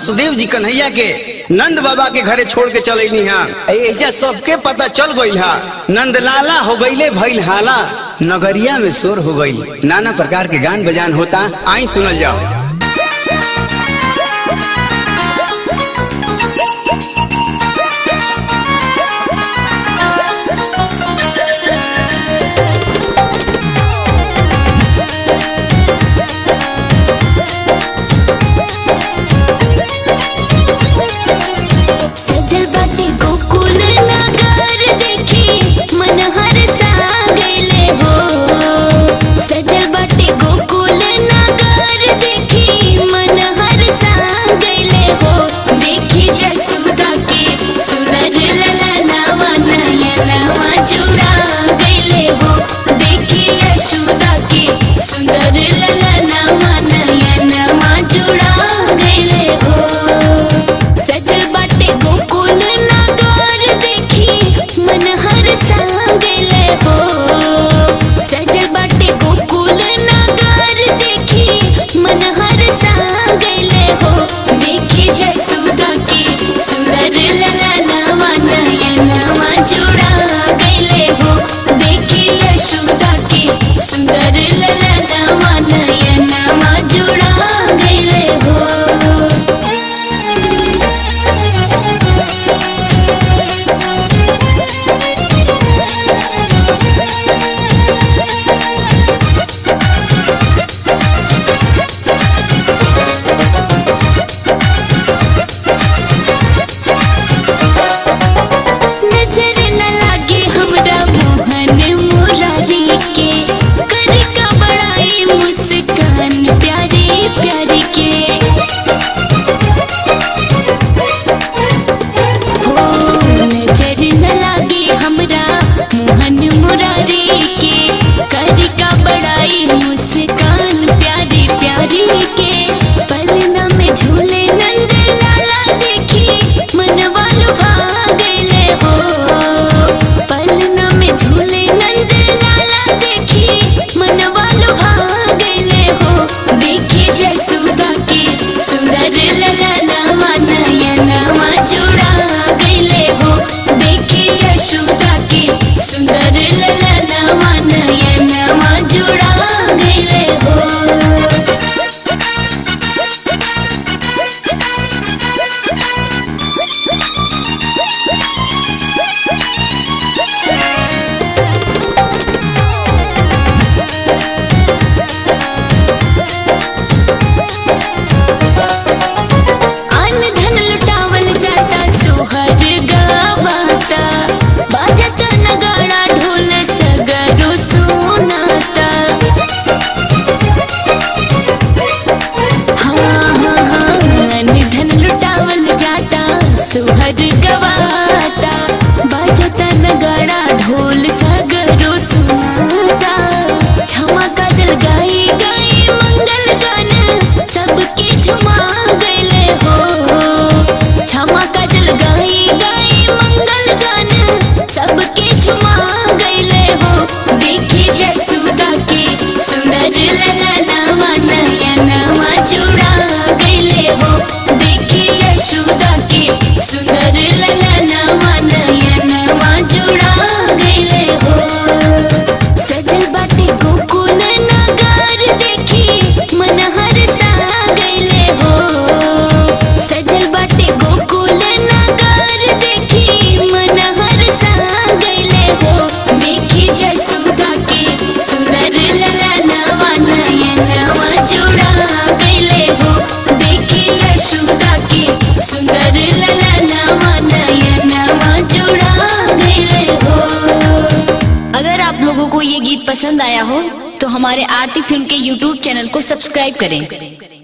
वासुदेव जी कन्हैया के नंद बाबा के घरे छोड़ के चलैनी हा ऐजा सबके पता चल गई हा नंदलाला हो गईले भइल हाला नगरिया में शोर हो गई नाना प्रकार के गान बजान होता आई सुनल जाओ सजल बाटे गोकुल नगर देखी मन हर सा गइले हो सजल बाटे गोकुल नगर देखी मन हर सा गइले हो देखी जसुदा के सुनर ललनावा नयनवा जुड़ा गइले हो देखी यशोदा के सुंदर ललनावा नयनवा जुड़ा गइले हो सजल बाटे गोकुल नगर देखी मन हर सा गइले हो सजल बाटे गोकुल नगर देखी मन हर सा गइले हो देखी जसुदा के सुंदर ललनावा नयनवा जुड़ा गइले हो देखी यशोदा के सुंदर ललनावा नयनवा जुड़ा गइले हो नजर न लागे हमरा मोहन मुरारी के कर का बड़ाई मुस्कान प्यारी प्यारी के हो नजर न लागे हमरा मोहन मुरारी के कर का बड़ाई मुस्कान प्यारी प्यारी के पलना में झूले नंद लाला देखी मनवा लुभा गइले हो पलना में झूले नंद लाला देखी मनवा लुभा गइले हो देखी जसुदा के सुंदर ललनावा नयनवा जुड़ा गइले हो देखी जसुदा के सुंदर ललनावा नयनवा जुड़ा गइले हो अन धन लुटावल जाता सोहर गावाता बाजता नगाड़ा ढोल सगरो सुनाता हाँ हाँ हाँ अन धन लुटावल जाता सोहर गवाता बाजता नगाड़ा ढोल सगरो सुनाता क्षमा काजल गाई गाई मंगल गान सबके झुमा गइले हो क्षमा काजल गाई गाई मंगल गान सबके झुमा गइले हो देखी जसुदा के सुनर ललनावा नयनवा जुड़ा गइले हो देखी जसुदा के सुंदर ललनावा नयनवा जुड़ा गइले हो सजल बाटे गोकुल नगर देखी मन हर सा गइले हो सजल बाटे गोकुल नगर देखी मन हर सा गइले हो देखी जसुदा के सुंदर ललनावा नयनवा जुड़ा गइले हो देखी जसुदा के सुंदर ललनावा नयनवा जुड़ा गइले हो अगर आप लोगों को ये गीत पसंद आया हो तो हमारे आरती फिल्म के यूट्यूब चैनल को सब्सक्राइब करें